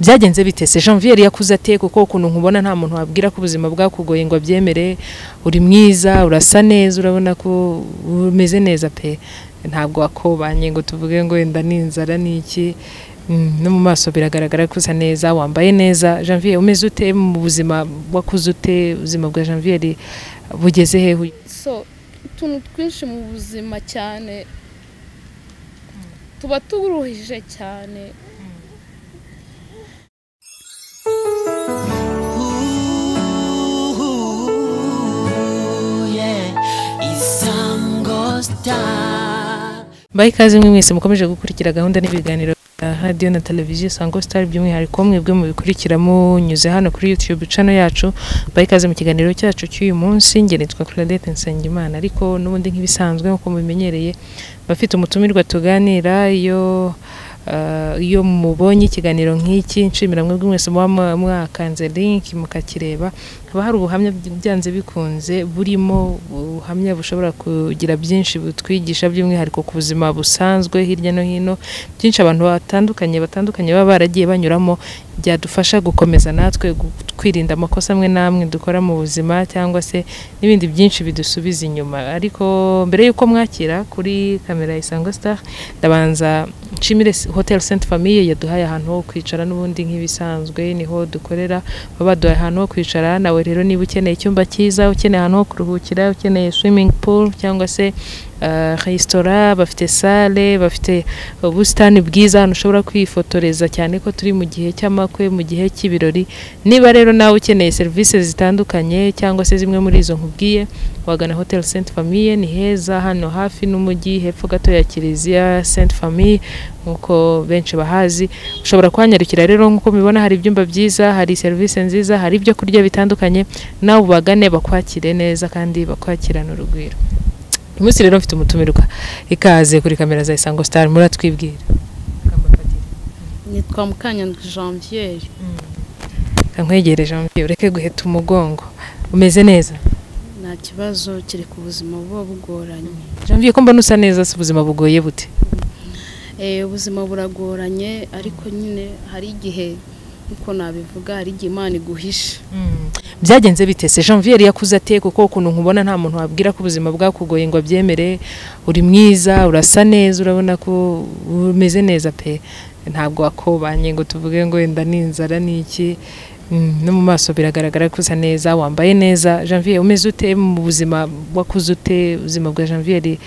byagenze bite se Janvier yari yakuze ate kuko ukuntu nkubona nta muntu wabwira ko ubuzima bwakugoye ngo abyemere uri mwiza urasa neza urabona ko umeze neza pe ntabwo wakobanye ngo tuvuge ngo wenda ni inzara ni iki Mm, no mu maso biragaragara ko usa neza wambaye neza janvier umeze ute mu buzima wakuze ute ubuzima bwa janvier bugeze hehe so utuntu twinshi mu buzima cyane tuba turuhije cyane mbaye ikaze mwe mwese mukomeje gukurikira gahunda n'ibiganiro radiyo na televiziyo sango sitari by'umwihariko mwebwe mubikurikira munyuze hano kuri yutube cano yacu mbaye ikaze mu kiganiro cyacu cy'uyu munsi ngerenitwa claudette nsengimana ariko n'ubundi nk'ibisanzwe nk'uko mubimenyereye bafite umutumirwa tuganira iyo iyo mubonye ikiganiro nk'iki nshimira mwebwe mwese muba mwakanze link mukakireba haba hari ubuhamya byanze bikunze burimo ubuhamya bushobora kugira byinshi butwigisha by'umwihariko ku buzima busanzwe hirya no hino byinshi abantu batandukanye batandukanye baba baragiye banyuramo byadufasha gukomeza natwe kwirinda amakosa amwe n'amwe dukora mu buzima cyangwa se n'ibindi byinshi bidusubiza inyuma ariko mbere y'uko mwakira kuri kamera isango star ndabanza nshimire hotel saint famille yaduhaye ahantu ho kwicara n'ubundi nk'ibisanzwe niho dukorera baba baduhaye ahantu ho kwicara nawe rero niba ukeneye icyumba cyiza ukeneye ahantu ho kuruhukira ukeneye swimming pool cyangwa se resitora bafite sale bafite ubusitani bwiza ahantu ushobora kwifotoreza cyane ko turi mu gihe cy'amakwe mu gihe cy'ibirori niba rero nawe ukeneye serivisi zitandukanye cyangwa se zimwe muri izo nkubwiye wagana hotel saint famille ni heza hano hafi n'umujyi hepfo gato ya kiliziya saint famille nk'uko benshi bahazi ushobora kuhanyarukira rero nk'uko mubibona hari ibyumba byiza hari serivisi nziza hari ibyo kurya bitandukanye nawe ubagane bakwakire neza kandi bakwakirane urugwiro uyu munsi rero mfite umutumirwa ikaze kuri kamera za isango sitari muratwibwira nitwa mukanyandwi janvier kankwegereje janvier ureke guheta umugongo umeze neza nta kibazo kereka ubuzima buba bugoranye janvier ko mbona usa neza si ubuzima bugoye bute ubuzima buragoranye ariko nyine hari igihe nk'uko nabivuga hari igihe imana iguhisha byagenze bite se janvier yakuze ate kuko ukuntu nkubona nta muntu wabwira ko ubuzima bwakugoye ngo abyemere uri mwiza urasa neza urabona ko umeze neza pe ntabwo wakobanye ngo tuvuge ngo wenda ni inzara ni iki no mu maso biragaragara ko usa neza wambaye neza janvier umeze ute mu buzima wakuze ute ubuzima bwa janvier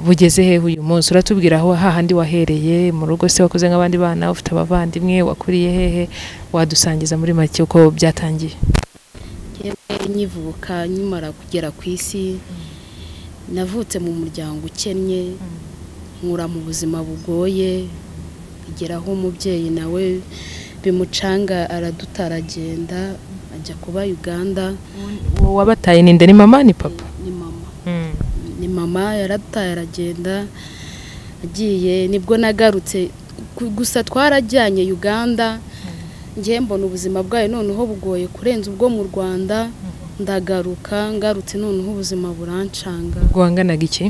bugeze hehe uyu munsi uratubwira aho hahandi wahereye mu rugo se wakuze nk'abandi bana ufite abavandimwe wakuriye hehe wadusangiza muri make uko byatangiye nkivuka nkimara kugera ku isi navutse mu muryango ukennye nkura mu buzima bugoye igeraho umubyeyi nawe bimucanga araduta aragenda ajya kuba uganda wabataye ni nde ni mama ni papa ni mama ni mama yaradutaye aragenda agiye nibwo nagarutse gusa twarajyanye uganda ngewe mbona ubuzima bwayo noneho bugoye kurenza ubwo mu rwanda ndagaruka ngarutse noneho ubuzima burancanga rwanganaga iki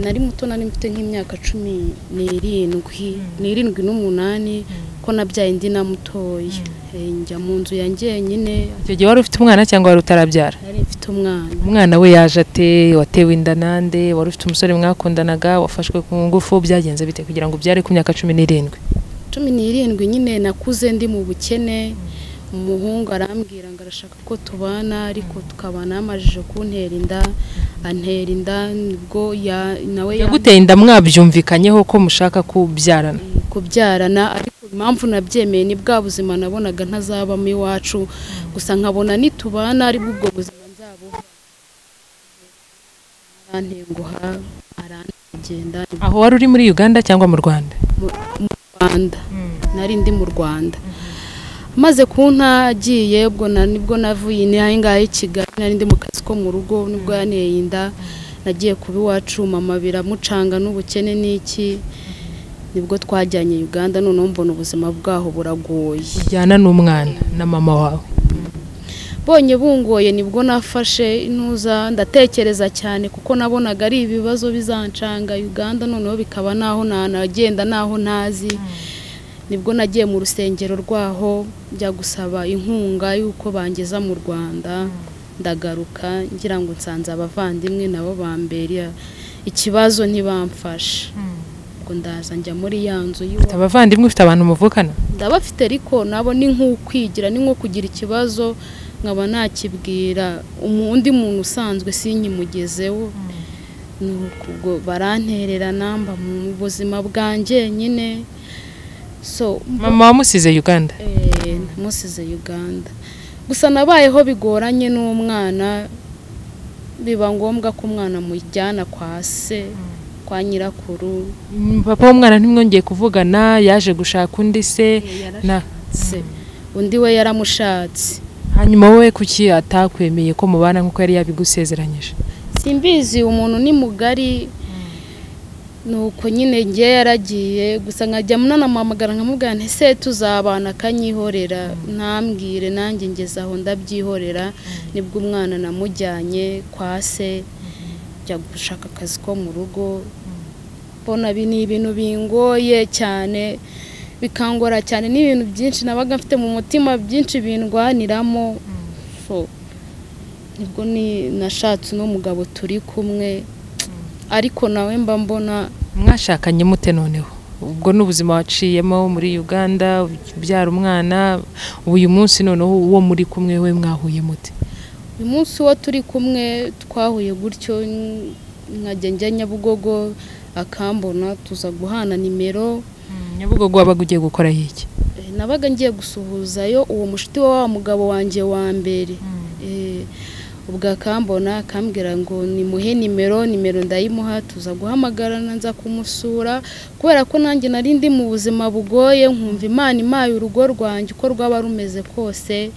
nari muto nari mfite nk'imyaka cumi n'irindwi n'irindwi n'umunani ko nabyaye indi na mutoya njya mu nzu ya njyenyine icyo gihe wari ufite umwana cyangwa wari utarabyara nari mfite umwana umwana we yaje ate watewe inda nande wari ufite umusore mwakundanaga wafashwe ku ngufu byagenze bite kugira ngo ubyare ku myaka cumi n'irindwi cumi n'irindwi nyine nakuze ndi mu bukene umuhungu arambwira ngo arashaka ko tubana ariko tukabana yamajije kuntera inda antera inda nibwo nawe yaguteye inda mwabyumvikanyeho ko mushaka kubyarana kubyarana ariko impamvu nabyemeye ni bwa buzima nabonaga ntazabamo iwacu gusa nkabona nitubana aribwo ubwo buzima nzabuha arantenguha arangenda aho wari uri muri uganda cyangwa mu rwanda rwanda nari ndi mu rwanda maze kunta agiye ubwo nibwo navuye inaha ngaha i kigali nari ndi mu kazi ko mu rugo nibwo yaneye inda nagiye kuba iwacu mama biramucanga n'ubukene n'iki nibwo twajyanye uganda noneho mbona ubuzima bwaho buragoye ujyana n'umwana na mama wawe bonye bungoye nibwo nafashe intuza ndatekereza cyane kuko nabonaga ari ibibazo bizancanga uganda noneho bikaba naho ntanagenda naho ntazi nibwo nagiye mu rusengero rwaho njya gusaba inkunga y'uko bangeza mu rwanda ndagaruka ngira ngo nsanze abavandimwe nabo bambera ikibazo ntibamfashe ngo ndaza njya muri ya nzu Ufite y'iwabo abavandimwe ufite abantu muvukana ndabafite ariko nabo ni nk'ukwigira ni nko kugira ikibazo nkaba nakibwira umu- undi muntu usanzwe sinkimugezeho ni uko ubwo baranterera namba mu buzima bwanjye nyine so mama wamusize uganda Eh, namusize uganda gusa nabayeho bigoranye n'umwana biba ngombwa ko umwana amujyana kwa se kwa nyirakuru Mm, papa w'umwana ntimwongeye kuvugana yaje gushaka undi se na se undi we yaramushatse hanyuma wowe kuki atakwemeye ko mubana nk'uko yari yabigusezeranyije simbizi umuntu ni mugari nuko nyine njye yaragiye gusa nkajya munanamuhamagara nkamubwira nti se tuzabana akanyihorera ntambwire nanjye ngeze aho ndabyihorera nibwo umwana namujyanye kwa se njya gushaka akazi ko mu rugo mbona ibi ni ibintu bingoye cyane bikangora cyane n'ibintu byinshi nabaga mfite mu mutima byinshi bindwaniramo So, nibwo ni nashatse uno mugabo turi kumwe ariko nawe mba mbona mwashakanye mute noneho ubwo ni ubuzima waciyemo muri uganda ubyara umwana uyu munsi noneho uwo muri kumwe we mwahuye mute uyu munsi uwo turi kumwe twahuye gutyo n- nkajya njya nyabugogo akambona tuza guhana nimero nyabugogo wabaga ugiye gukoraho iki Eh, nabaga ngiye gusuhuzayo uwo mushuti wa wa mugabo wanjye wa mbere Eh, ubwo akambona akambwira ngo nimuhe nimero nimero ndayimuha tuza guhamagarana nza kumusura kubera ko nanjye nari ndi mu buzima bugoye nkumva imana imaye urugo rwanjye uko rwaba rumeze kose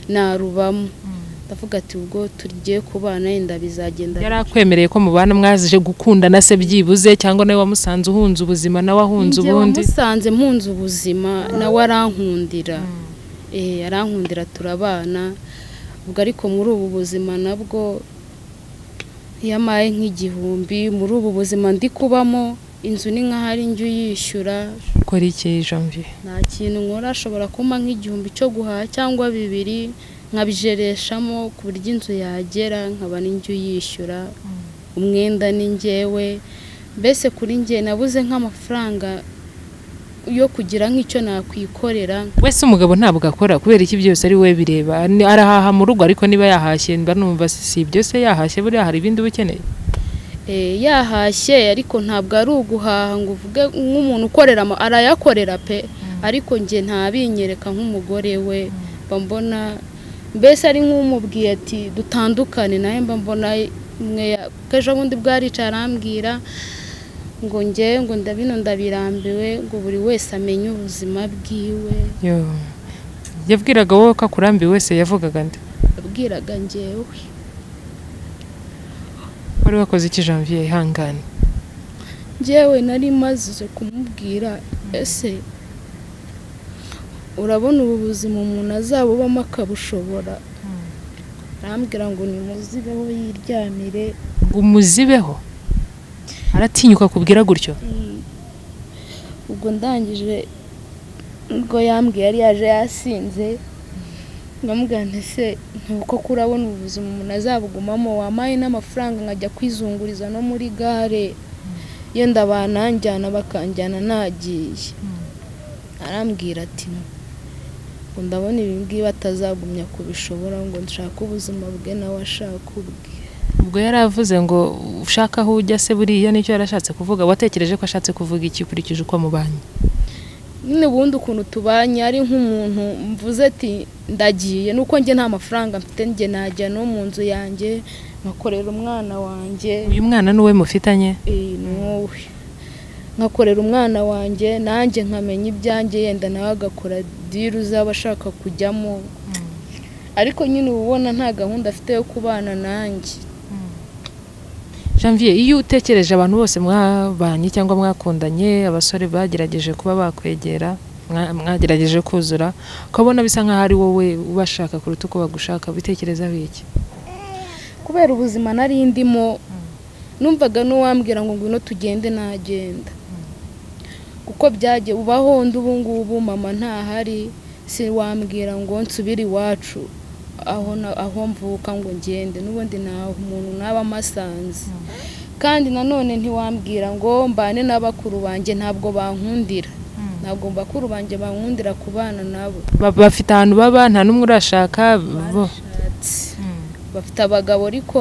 narubamo ndavuga ati ubwo tugiye kubana yenda bizagenda yari akwemereye ko mubana mwaje gukundana se byibuze cyangwa nawe wamusanze uhunze ubuzima nawe ahunze Njye ubundi wamusanze mpunze ubuzima nawe arankundira Eh, arankundira turabana ubwo ariko muri ubu buzima nabwo yamaye nk'igihumbi muri ubu buzima ndi kubamo inzu ni nk'ahari njya uyishyura ukora iki janvier nta kintu nkora ashobora kumpa nk'igihumbi cyo guhaha cyangwa bibiri nkabijereshamo ku buryo inzu yagera nkaba ni njya uyishyura umwenda ni njyewe mbese kuri njye nabuze nk'amafaranga yo kugira nk'icyo nakwikorera wese umugabo ntabwo akora kubera iki byose ari we bireba Ni- arahaha mu rugo ariko niba yahashye mba numva si si ibyo se yahashye buriya hari ibindi uba ukeneye Eh, yahashye ariko ntabwo ari uguhaha ngo uvuge nk'umuntu ukorera ama- arayakorera pe ariko njye ntabinyereka nk'umugore we mba mbona mbese ari nk'umubwiye ati dutandukane nawe mba mbona mwe ya- kuko ejo bundi bwaricaye arambwira ngo njye ngo ndabino ndabirambiwe ngo buri wese amenye ubuzima bwiwe Yo. yabwiraga wowe ko akurambiwe wese yavugaga nde yabwiraga njyewe wari wakoze iki janvier ihangane njyewe nari maze kumubwira ese urabona ubu buzima umuntu azabubamo akabushobora arambwira ngo nimuzibeho yiryamire ngo umuzibeho aratinyuka akubwira gutyo Mm. ubwo ndangije ubwo yambwiye yari yaje yasinze nkamubwira nti se ntuko kurabona ubuzima umuntu azabugumamo wamaye n'amafaranga nkajya kwizunguriza no muri gare yenda bananjyana bakanjyana nagiye arambwira ati ngo ndabona ibi ngibi batazagumya kubishobora ngo nshake ubuzima bwe nawe ashake ubwe ubwo yari avuze ngo ushaka aho ujya se buriya nicyo yarashatse kuvuga watekereje ko ashatse kuvuga iki ukurikije uko mubanye nyine ubundi ukuntu tubanye ari nk'umuntu mvuze ati ndagiye nuko njye nta mafaranga mfite njye najya no mu nzu yanjye nkakorera umwana wanjye uyu mwana n'uwe mufitanye Eh, ni wowe nkakorera umwana wanjye nanjye nkamenya ibyanjye yenda nawe agakora diru uzaba ashaka kujyamo ariko nyine uba ubona nta gahunda afite yo kubana nanjye janvier iyo utekereje abantu bose mwabanye cyangwa mwakundanye abasore bagerageje kuba bakwegera mwa- mwagerageje kuzura ukabona bisa nk'aho ari wowe ubashaka kuruta uko bagushaka bitekerezaho iki kubera ubuzima nari ndimo numvaga n'uwambwira ngo ngwino tugende nagenda kuko byagiye ubaho undi ubu ngubu mama ntahari si wambwira ngo nsubire iwacu aho na- aho mvuka ngo ngende n'ubundi ntaho umuntu naba amasanze kandi nanone ntiwambwira ngo mbane n'abakuru banjye ntabwo bankundira ntabwo bakuru banjye bankundira kubana nabo Ba- bafite ahantu baba nta n'umwe urashaka bo bafite abagabo ariko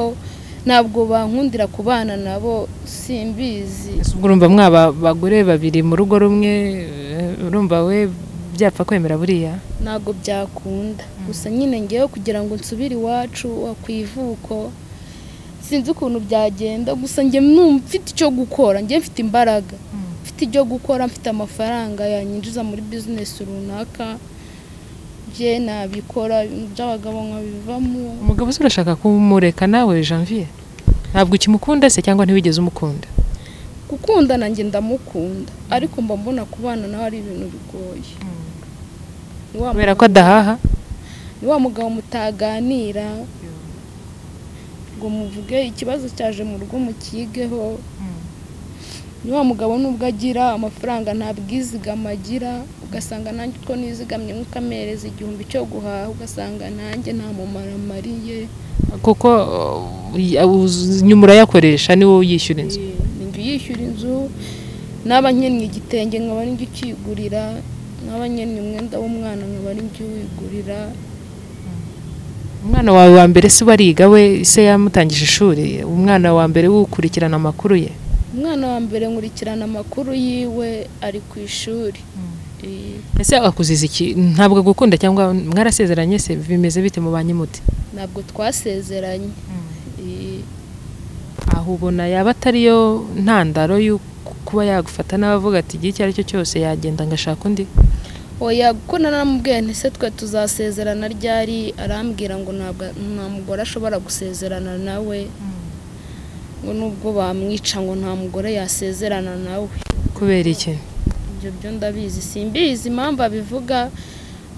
ntabwo bankundira kubana nabo simbizi Ese ubwo urumva mwaba abagore babiri mu rugo rumwe eh, urumva we byapfa kwemera buriya ntabwo byakunda gusa nyine ngewe kugira ngo nsubire iwacu wa ku ivuko sinzi ukuntu byagenda gusa njye numva mfite icyo gukora njye mfite imbaraga mfite ibyo gukora mfite amafaranga yanyinjiza muri bizinesi runaka bye nabikora ibintu by'abagabo nkabivamo umugabo se urashaka kumureka nawe janvier ntabwo ukimukunda se cyangwa ntiwigeze umukunda gukundana njye ndamukunda ariko mba mbona kubana nawe ari ibintu bigoye Ni wa kubera ko adahaha ni wa mugabo mutaganira ngo muvuge ikibazo cyaje mu rugo mukigeho ni wa mugabo nubwo agira amafaranga nta bwizigama agira ugasanga nanjye utwo nizigamye nk'ukamereza igihumbi cyo guhaha ugasanga nanjye nta mumaro amariye kuko uh, uzi- nyuma urayakoresha niwe uyishyura inzu njye yishyura inzu naba nkeneye igitenge nkaba ari ukigurira naba nkeneye umwenda w'umwana nkaba ari uwigurira umwana wawe wa mbere se bariga we se yamutangije ishuri umwana wa mbere wukurikirana amakuru ye umwana wa mbere nkurikirana amakuru yiwe ari ku ishuri Eh, ese akuziza iki ntabwo agukunda cyangwa mwarasezeranye se bimeze bite mu banyimuti ntabwo twasezeranye Eh, aho ubona yaba atariyo ntandaro yo kuba yagufata n'abavuga ati igihe icyo ari cyo cyose yagenda ngashaka undi oya kuko naramubwiye nti se twe tuzasezerana ryari arambwira ngo ntabwo nta mugore ashobora gusezerana nawe ngo nubwo bamwica ngo nta mugore yasezerana nawe kubera iki ibyo byo ndabizi simbizi impamvu abivuga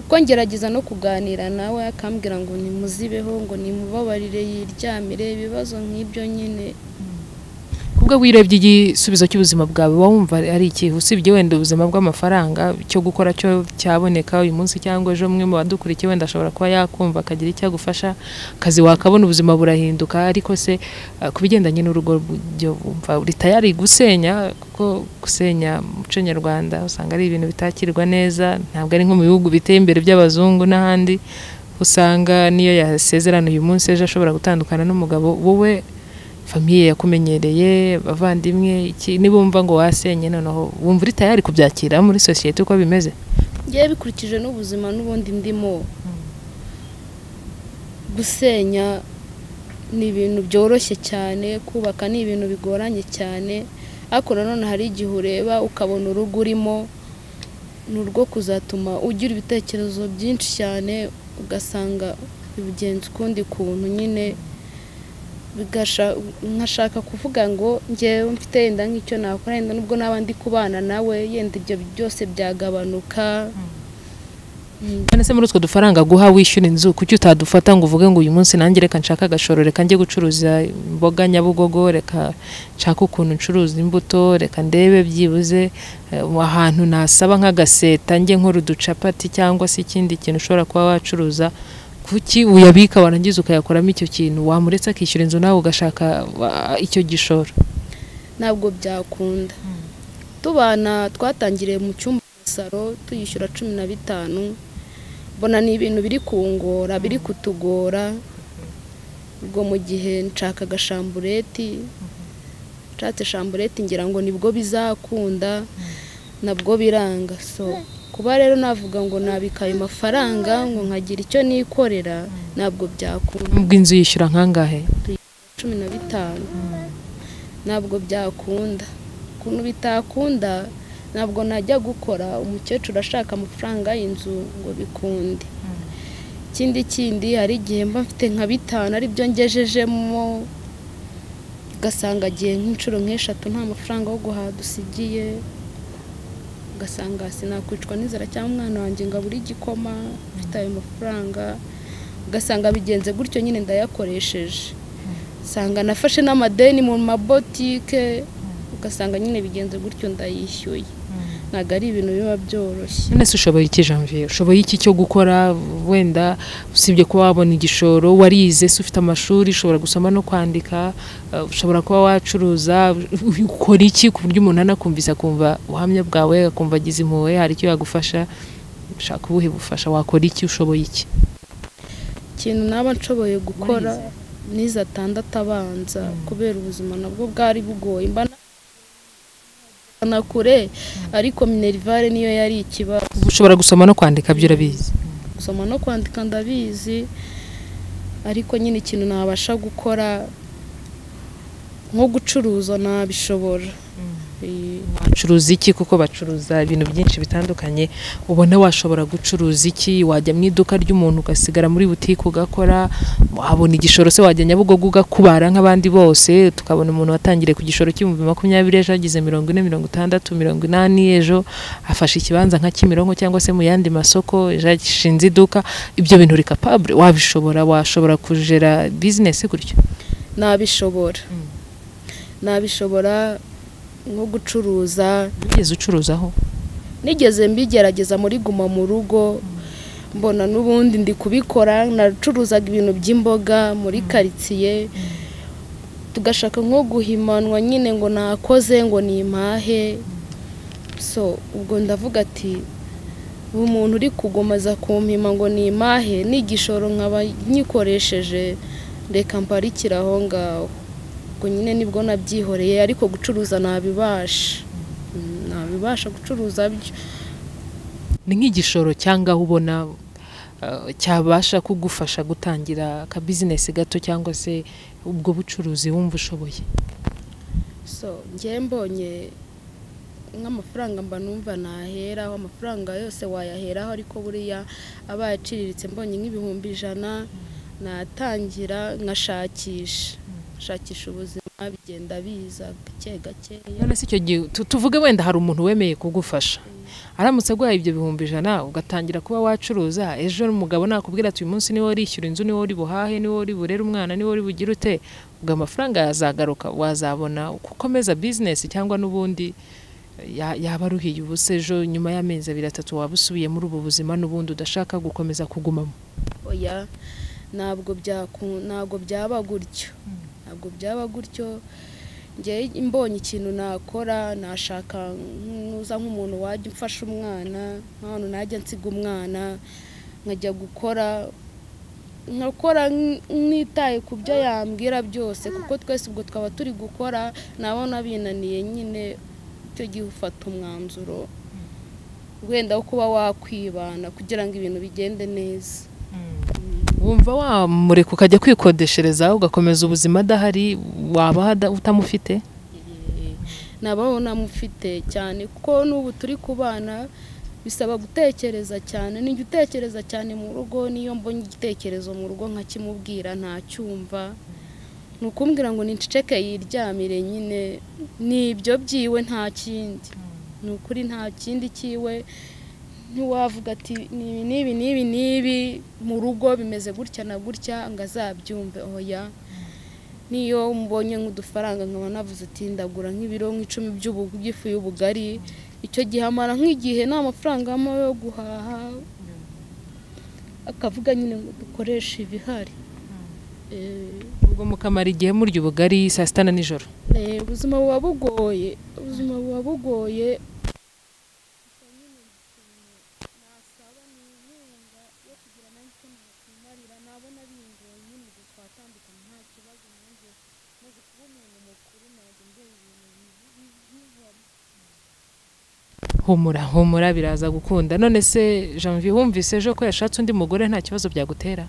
kuko ngerageza no kuganira nawe akambwira ngo nimuzibeho ngo nimubabarire yiryamire ibibazo nk'ibyo nyine kubwo wirebye igisubizo cy'ubuzima bwawe uba wumva ari iki usibye wenda ubuzima bw'amafaranga cyo gukora cyo cyaboneka uyu munsi cyangwa ejo umwe mu badukurikiye wenda ashobora kuba yakumva akagira icyo agufasha akazi wakabona ubuzima burahinduka ariko se eh, ku bigendanye n'urugo rw'ibyo wumva uri tayari gusenya kuko gusenya umuco nyarwanda usanga ari ibintu bitakirwa neza ntabwo ari nko mu bihugu biteye imbere by'abazungu n'ahandi usanga niyo yasezerana uyu munsi ejo ashobora gutandukana n'umugabo wowe famiye yakumenyereye abavandimwe iki nibumva ngo wasenye noneho wumva uri tayari kubyakira muri sosiyete uko bimeze ngewe bikurikije n'ubuzima n'ubundi ndimo gusenya ni ibintu byoroshye cyane kubaka ni ibintu bigoranye cyane ariko nanone hari igihe ureba ukabona urugo urimo ni urwo kuzatuma ugira ibitekerezo byinshi cyane ugasanga ubigenza ukundi kuntu nyine bigasha- nkashaka kuvuga ngo ngewe mfite yenda nk'icyo nakora yenda nubwo naba ndi kubana nawe yenda ibyo byose byagabanuka none se muri utwo dufaranga guha wishyura inzu kuki utadufata ngo uvuge ngo uyu munsi nanjye reka nshaka agashoro reka njye gucuruza imboga nyabugogo reka nshaka ukuntu ncuruza imbuto reka ndebe byibuze eh, ahantu nasaba nk'agaseta njye nkora uducapati cyangwa se ikindi kintu ushobora kuba wacuruza kuki uyabika warangiza ukayakoramo icyo kintu wamuretse akishyura inzu nawe ugashaka wa- icyo gishoro ntabwo byakunda tubana twatangiriye mu cyumba cya salo tuyishyura cumi na bitanu mbona ni ibintu biri kungora biri kutugora ubwo mu gihe nshaka agashambureti nshatse shambureti ngira ngo nibwo bizakunda nabwo biranga so kuba rero navuga ngo nabika ayo mafaranga ngo nkagira icyo nikorera ntabwo byakunda ubwo inzu yishyura nkangahe cumi na bitanu ntabwo byakunda ukuntu bitakunda ntabwo najya gukora umukecuru ashaka amafaranga y'inzu ngo bikunde ikindi kindi hari igihe mba mfite nka bitanu aribyo ngejejemo ugasanga agiye nk'inshuro nk'eshatu nta mafaranga yo guhaha dusigiye ugasanga sinakwicwa n'inzara cyangwa umwana wanjye ngo abure igikoma mfite ayo mafaranga ugasanga bigenze gutyo nyine ndayakoresheje usanga nafashe n'amadeni mu mabotike ugasanga nyine bigenze gutyo ndayishyuye ntabwo ari ibintu biba byoroshye none se ushoboye iki janvier ushoboye iki cyo gukora wenda usibye kuba wabona igishoro warize se ufite amashuri ushobora gusoma no kwandika eh, ushobora kuba wacuruza ukora iki ku buryo umuntu anakumvise akumva ubuhamya bwawe akumva agize impuhwe hari icyo yagufasha ushaka ubuhe bufasha wakora iki ushoboye iki ikintu naba nshoboye gukora nize atandatu abanza kubera ubuzima nabwo bwari bugoye mba na- na kure ariko minerivare niyo yari ikibazo Ubu ushobora gusoma no kwandika byo urabizi gusoma no kwandika ndabizi ariko nyine ikintu nabasha gukora nko gucuruza nabishobora Eh, wacuruza iki kuko bacuruza ibintu byinshi bitandukanye ubona washobora gucuruza iki wajya mu iduka ry'umuntu ugasigara muri butike ugakora wabona igishoro se wajya nyabugogo ugakubara nk'abandi bose tukabona umuntu watangiriye ku gishoro cy'ibihumbi makumyabiri ejo yagize mirongo ine mirongo itandatu mirongo inani ejo afashe ikibanza nka kimironko cyangwa se mu yandi masoko ejo yashinze iduka ibyo bintu uri capable wabishobora washobora kujera bizinesi gutyo nabishobora Mm. nabishobora nko gucuruza wigeze ucuruzaho nigeze mbigerageza muri guma mu rugo mbona n'ubundi ndi kubikora nacuruzaga ibintu by'imboga muri karitsiye tugashaka nko guhimanwa nyine ngo nakoze ngo ni impahe so ubwo ndavuga ati ubu umuntu uri kugomeza kumpima ngo ni impahe ni igishoro nkaba nyikoresheje reka mparikire aho ngaho ubwo nyine nibwo nabyihoreye ariko gucuruza nabibasha Mm, nabibasha gucuruza byo ni nk'igishoro cyangwa aho ubona eh, cyabasha kugufasha gutangira akabizinesi gato cyangwa se ubwo bucuruzi wumva ushoboye so njye mbonye nk'amafaranga mba numva naheraho amafaranga yose wayaheraho ariko buriya aba yaciriritse mbonye nk'ibihumbi ijana natangira nkashakisha shakisha ubuzima bigenda biza gake gakeya none se icyo gihe tu- tuvuge wenda hari umuntu wemeye kugufasha aramutse aguhaye ibyo bihumbi ijana ugatangira kuba wacuruza ejo umugabo nakubwira ati uyu munsi niwe urishyura inzu niwe uri buhahe niwe uri burere umwana niwe uri bugire ute ubwo amafaranga yazagaruka wazabona uko ukomeza bizinesi cyangwa n'ubundi ya- yaba aruhiye ubusa ejo nyuma y'amezi abiri atatu waba usubiye muri ubu buzima n'ubundi udashaka gukomeza kugumamo oya ntabwo byaku- ntabwo byaba gutyo ntabwo byaba gutyo njye mbonye ikintu nakora nashaka nkuza nk'umuntu wajya umfasha umwana nk'ahantu najya nsiga umwana nkajya gukora nkakora nk- nitaye ku byo yambwira byose kuko twese ubwo twaba turi gukora nabona binaniye nyine icyo gihe ufata umwanzuro wenda wo kuba wakwibana kugira ngo ibintu bigende neza wumva wamureka ukajya kwikodeshereza ugakomeza ubuzima adahari waba hada- utamufite nabaho namufite cyane kuko n'ubu turi kubana bisaba gutekereza cyane nijya utekereza cyane mu rugo niyo mbonye igitekerezo mu rugo nkakimubwira ntacyumva ni ukumbwira ngo niceceke yiryamire nyine ni ibyo byiwe nta kindi ni ukuri nta kindi cyiwe ntiwavuga ati nibi nibi nibi nibi mu rugo bimeze gutya na gutya ngo azabyumve oya niyo mbonye nk'udufaranga nkaba navuze ati ndagura nk'ibiro nk'icumi by'ubu- by'ifu y'ubugari icyo gihe amara nk'igihe nta mafaranga arimo yo guhaha akavuga nyine ngo dukoreshe ibihari Eh, ubwo mukamara igihe murya ubugari saa sita na nijoro eh, ubuzima buba bugoye ubuzima buba bugoye humura humura biraza gukunda none se janvier wumvise ejo ko yashatse undi mugore nta kibazo byagutera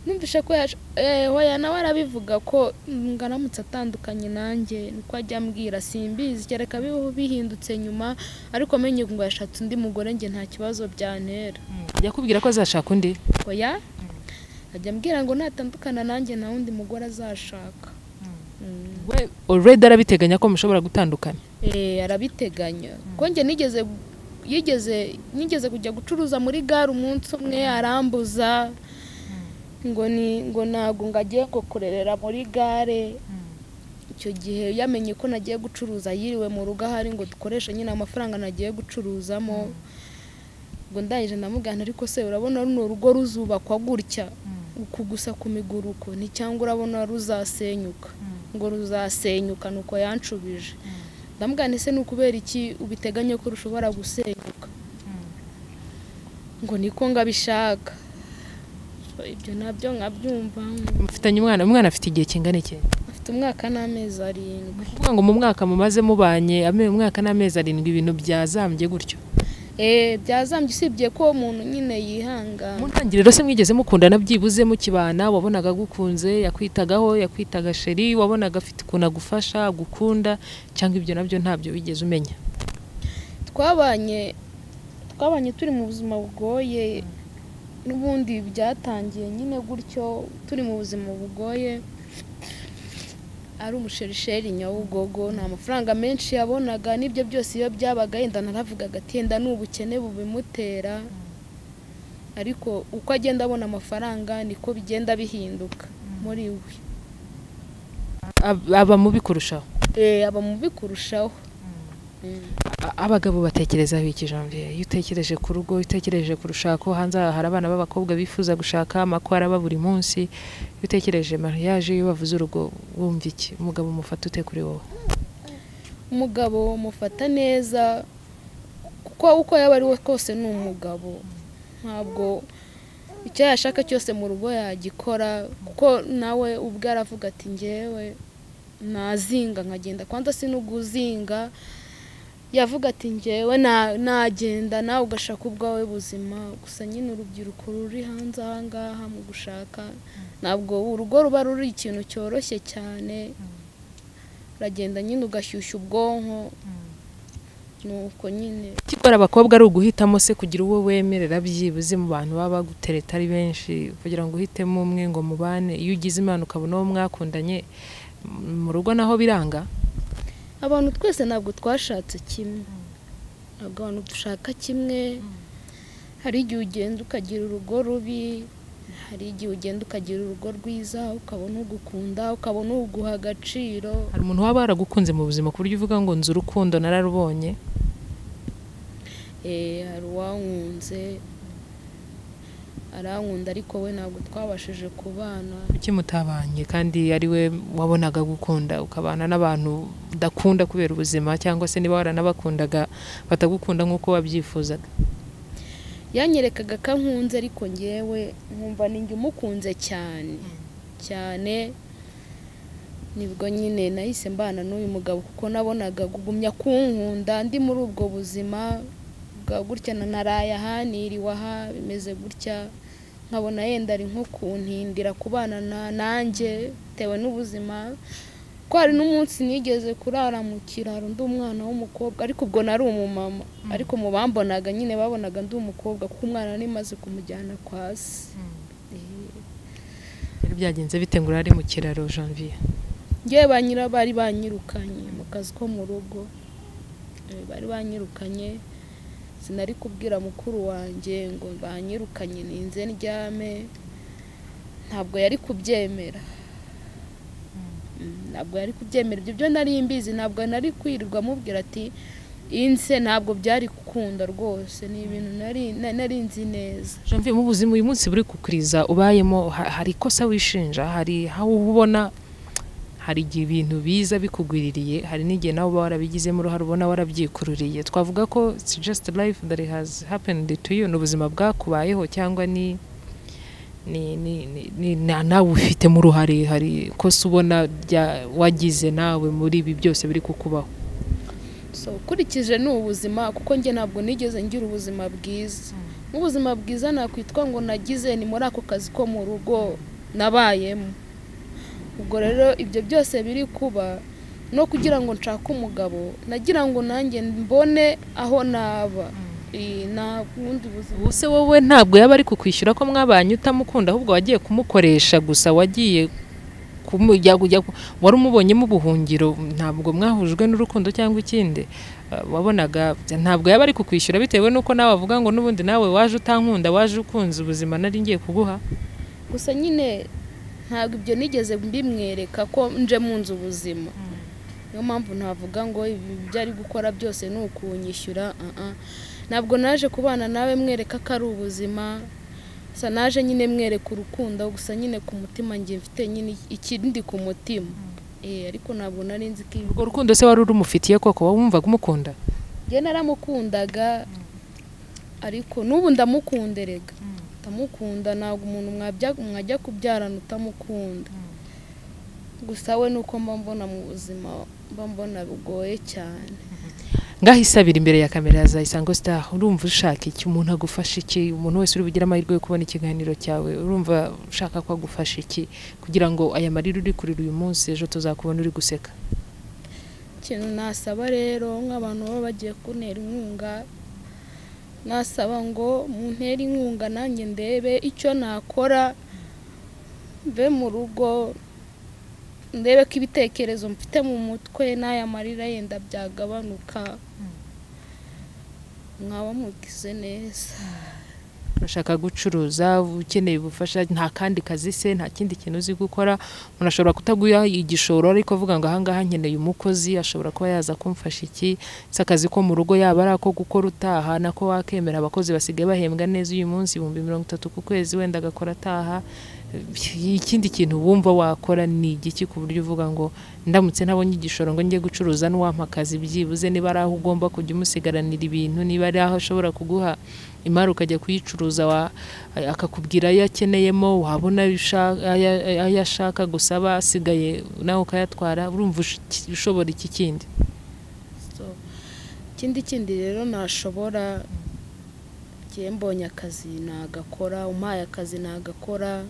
numvishe ko yaje eh, hoya nawe arabivuga ko ngo aramutse atandukanye nanjye nuko ajya ambwira simbizi kereka bibaho bihindutse nyuma ariko menye ngo yashatse undi mugore njye nta kibazo byantera ajya akubwira ko azashaka undi oya ajya ambwira ngo natandukana nanjye nta wundi mugore azashaka Mm. we already arabiteganya ko mushobora gutandukana Eh, arabiteganya kuko njye nigeze yigeze nigeze kujya gucuruza muri gare umunsi umwe arambuza ngo ni ngo ntabwo ngo agiye ngo kurerera muri gare icyo gihe yamenye ko nagiye gucuruza yiriwe mu rugo ahari ngo dukoreshe nyine amafaranga nagiye gucuruzamo ngo ndangije ndamugana ariko se urabona runo rugo ruzubakwa gutya uku gusa ku miguruko ni cyangwa urabona ruzasenyuka ngo ruzasenyuka ni uko yanshubije ndamugana ese ni ukubera iki ubiteganya ko rushobora gusenyuka ngo niko ngabishaka ibyo nabyo nkabyumva mufitanye umwana umwana afite igihe kingana iki afite umwaka n'amezi arindwi kuvuga ngo mu mwaka mumaze mubanye ame- umwaka n'amezi arindwi ibintu byazambye gutyo Eh, byazambye usibye ko umuntu nyine yihangana mu ntangiriro se mwigeze mukundana byibuze mukibana wabonaga agukunze yakwitagaho yakwitaga sheri wabonaga afite ukuntu agufasha agukunda cyangwa ibyo nabyo ntabyo wigeze umenya twabanye twabanye turi mu buzima bugoye n'ubundi byatangiye nyine gutyo turi mu buzima bugoye ari umushorisheri nyabugogo nta mafaranga menshi yabonaga n'ibyo byose iyo byabaga yenda naravugaga ati yenda ni ubukene bubimutera ariko uko agenda abona amafaranga niko bigenda bihinduka muri we Ab- aba mubi kurushaho Eh, aba mubi kurushaho Mm. A- abagabo batekerezaho iki janvier iyo utekereje ku rugo iyo utekereje ku rushako hanze aha hari abana b'abakobwa bifuza gushaka amakwara ba buri munsi iyo utekereje mariage iyo bavuze urugo wumva iki umugabo umufata ute kuri wowe umugabo mufata neza kuko uko yaba ari we kose ni umugabo ntabwo icyo yashaka cyose mu rugo yagikora kuko nawe ubwe aravuga ati ngewe nazinga nkagenda kwanza si no guzinga yavuga ati ngewe na- nagenda nawe ugashaka ubwawe buzima gusa nyine urubyiruko ruri hanze aha ngaha mu gushaka ntabwo urugo ruba ruri ikintu cyoroshye cyane uragenda nyine ugashyushya ubwonko nuko nyine ikikora abakobwa ari uguhitamo se kugira uwo wemerera byibuze mu bantu baba bagutereta ari benshi kugira ngo uhitemo umwe ngo mubane iyo ugize imana ukabona uwo mwakundanye m- mu rugo naho biranga abantu twese ntabwo twashatse kimwe ntabwo abantu dushaka kimwe hari igihe ugenda ukagira urugo rubi hari igihe ugenda ukagira urugo rwiza ukabona ugukunda ukabona uguha agaciro hari umuntu waba waragukunze mu buzima ku buryo uvuga ngo nzi urukundo nararubonye Eh, hari uwankunze arankunda ariko we ntabwo twabashije kubana kuki mutabanye kandi ari we wabonaga gukunda ukabana n'abantu udakunda kubera ubuzima cyangwa se niba waranabakundaga batagukunda nk'uko wabyifuzaga yanyerekaga ko ankunze ariko ngewe nkumva ninjye umukunze cyane cyane nibwo nyine nahise mbana n'uyu mugabo kuko nabonaga kugumya kunkunda ndi muri ubwo buzima bwa gutya na naraya aha niriwe aha bimeze gutya nkabona yenda ari nko kuntindira kubana na- nanjye bitewe n'ubuzima ko hari n'umunsi nigeze kurara mu kiraro ndi umwana w'umukobwa ariko ubwo nari umumama ariko mu bambonaga nyine babonaga ndi umukobwa kuko umwana nari maze kumujyana kwa se Eh. rero byagenze bite ngo urare mu kiraro janvier ngewe ba nyira bari banyirukanye mu kazi ko mu rugo Eh, bari banyirukanye sinari kubwira mukuru wanjye ngo banyirukanye ninze ndyame ntabwo yari kubyemera Mm, ntabwo yari kubyemera ibyo byo nari mbizi ntabwo nari kwirirwa amubwira ati inse ntabwo byari gukunda rwose ni ibintu nari na- nari nzi neza janvier mu buzima uyu munsi buri kukuriza ubayemo ha- hari ikosa wishinja hari aho uba ubona hari igihe ibintu biza bikugwiririye hari n'igihe nawe uba warabigizemo uruhare ubona warabyikururiye twavuga ko it's just life that has happened to you ni ubuzima bwakubayeho cyangwa ni ni ni ni, ni na- nawe ufitemo uruhare hari ikosa ubona rya wagize nawe muri ibi byose biri kukubaho so ukurikije ni ubuzima kuko njye ntabwo nigeze ngira ubuzima bwiza nk'ubuzima bwiza nakwitwa ngo nagize ni muri ako kazi ko mu rugo nabayemo ubwo rero ibyo byose biri kuba no kugira ngo nshake umugabo nagira ngo nanjye mbone aho naba Eh, nta bundi buzima ubuse wowe ntabwo yaba ari kukwishyura ko mwabanye utamukunda ahubwo wagiye kumukoresha gusa wagiye kumu- ya- ya- wari umubonyemo ubuhungiro ntabwo mwahujwe n'urukundo cyangwa ikindi Eh, wabonaga ntabwo yaba ari kukwishyura bitewe n'uko nawe avuga ngo n'ubundi nawe waje utankunda waje ukunze ubuzima nari ngiye kuguha gusa nyine ntabwo ibyo nigeze mbimwereka ko nje mu nzu ubuzima niyo mpamvu navuga ngo ibi ibyo ari gukora byose ni ukunyishyura uh-uh. ntabwo naje kubana nawe mwereka ko ari ubuzima gusa naje nyine mwereka urukundo gusa nyine ku mutima njye mfite nyine ikindi ku mutima Eh, ariko ntabwo nari nzi ko ibi- urwo rukundo se wari urumufitiye koko wumvaga umukunda njye naramukundaga ariko n'ubu ndamukunderega ndamukunda ntabwo umuntu mwabya- mwajya kubyarana utamukunda gusa we ni uko mba mbona mu buzima mba mbona bugoye cyane ngaho isabira imbere ya kamera za isango star urumva ushaka iki umuntu agufasha iki umuntu wese uri bugire amahirwe yo kubona ikiganiro cyawe urumva ushaka ko agufasha iki kugira ngo aya marira uri kurira uyu munsi ejo tuzakubona uri guseka ikintu nasaba rero nk'abantu baba bagiye kuntera inkunga nasaba ngo muntere inkunga nanjye ndebe icyo nakora mve mu rugo ndebe ko ibitekerezo mfite mu mutwe n'aya marira yenda byagabanuka mwaba mugize neza urashaka gucuruza ukeneye ubufasha nta kandi kazi se nta kindi kintu uzi gukora umuntu ashobora kutaguha igishoro ariko avuga ngo ahangaha nkeneye umukozi ashobora kuba yaza kumfasha iki se akazi ko mu rugo yaba ari ako gukora utaha nako wakemera abakozi basigaye bahembwa neza uyu munsi ibihumbi mirongo itatu ku kwezi wenda agakora ataha ikindi kintu wumva wakora ni igiki ku buryo uvuga ngo ndamutse ntabonye igishoro ngo njye gucuruza n'uwampa akazi byibuze niba ari aho ugomba kujya umusigaranira ibintu niba ari aho ashobora kuguha imari ukajya kuyicuruza wa- akakubwira ayo akeneyemo wabona ayo usha- ayo- ayo ashaka gusaba asigaye nawe ukayatwara urumva ush- ushobora iki kindi So, ikindi kindi rero nashobora njye mbonye akazi nagakora umpaye akazi nagakora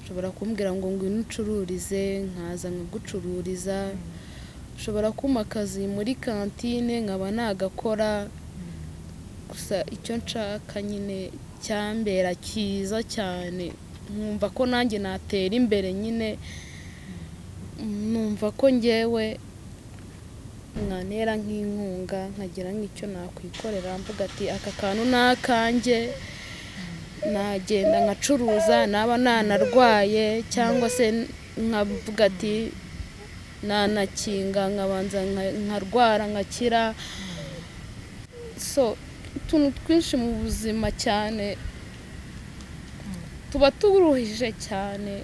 ushobora kumbwira ngo ngwino ucururize nkaza nkagucururiza ushobora kumpa akazi muri kantine nkaba nagakora gusa icyo nshaka nyine cyambera cyiza cyane nkumva ko nanjye natera imbere nyine numva ko ngewe mwanera nk'inkunga nkagira nk'icyo nakwikorera mvuga ati aka kantu ni akanjye nagenda nkacuruza naba nanarwaye cyangwa se nkavuga ati nanakinga nkabanza nka- nkarwara nkakira so utuntu twinshi mu buzima cyane tuba turuhije cyane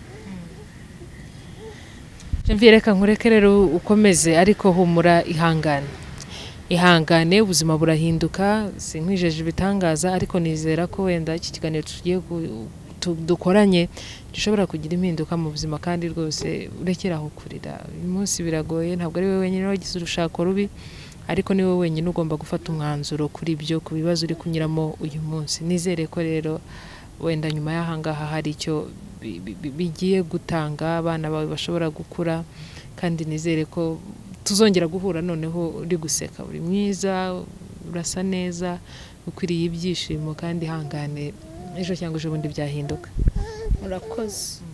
Janvier reka nkureke rero ukomeze ariko humura ihangane ihangane ubuzima burahinduka sinkwijeje ibitangaza ariko nizera ko wenda iki kiganiro tugiye gu- tu- dukoranye gishobora kugira impinduka mu buzima kandi rwose urekere aho kurira uyu munsi biragoye ntabwo ari wowe wenyine wagize urushako rubi ariko ni wowe wenyine ugomba gufata umwanzuro kuri byo ku bibazo uri kunyuramo uyu munsi nizere ko rero wenda nyuma y'ahangaha hari icyo bi- bi- bi- bigiye gutanga abana bawe bashobora gukura kandi nizere ko tuzongera guhura noneho uri guseka uri mwiza urasa neza ukwiriye ibyishimo kandi ihangane ejo cyangwa ejo bundi byahinduka murakoze